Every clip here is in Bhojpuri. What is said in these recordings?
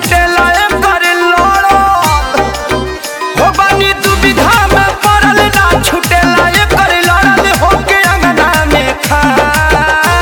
छुटेला एकर लड़ल हो बानी दुविधा में पड़ल ना छुटेला एकर लड़ल होके अंगना में खार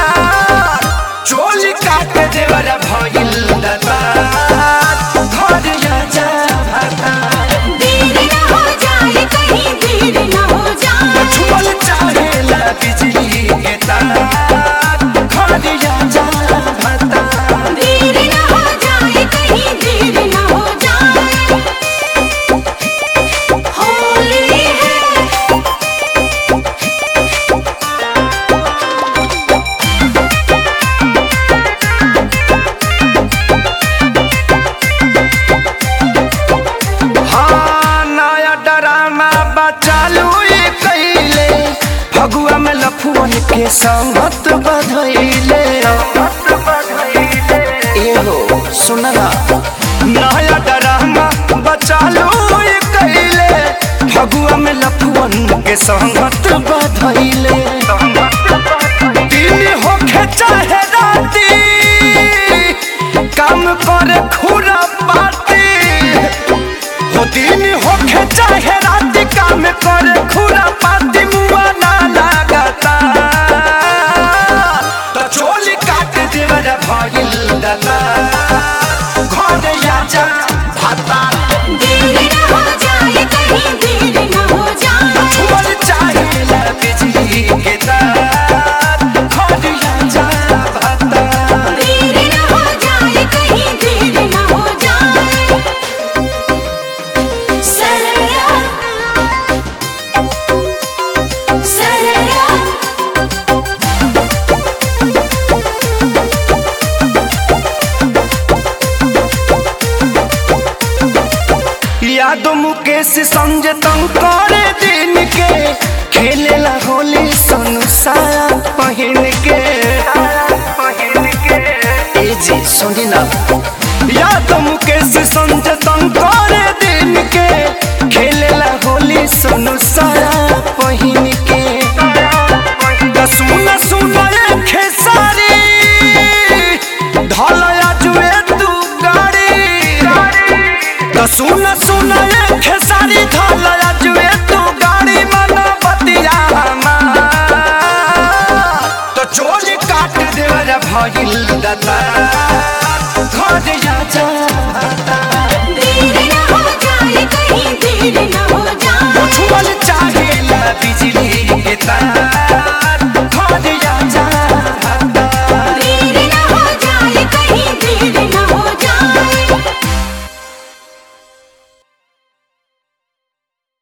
चोली काट देवर भइल दता घर जा भाता देर न हो जाए कहीं देर न हो जाए छुअल चाहेला बिजली के तार घर जा भाता देर न हो जाए कहीं देर न हो जाए होली है हाँ नया ड्रामा बचालू ये कैले फगुआ में लफुअन के संगत बधैले एहो सुनला नया ड्रामा बचालू ये कैले फगुआ में लफुअन के संगत बधैले दिन होखे चाहे राती काम करे खुरा पाती हो दिन होखे चाहे रात काम करे खुरा पाती मुआ ना लागता तो चोली काट देवर भइल दता घर आजा भाता देर न हो जाए कहीं देर न हो जाए छुअल चाहेला बिजली के तार घर आजा भाता देर न हो जाए कहीं देर न हो जाए सरया सरया यादव मुकेश संजय तंग करे दिन के खेलेला होली संसार पहिन के ए जी सुनी ना यादव मुकेश संजय तंग करे दिन के खेलेला होली संसार पहिन के त सुन सुन ए खेसारी ढलया जुए तू गाड़ी त सुन सुन ए खेसारी ढलया जुए तू गाड़ी मन बतिया हमार त चोली काट देवर भइल दता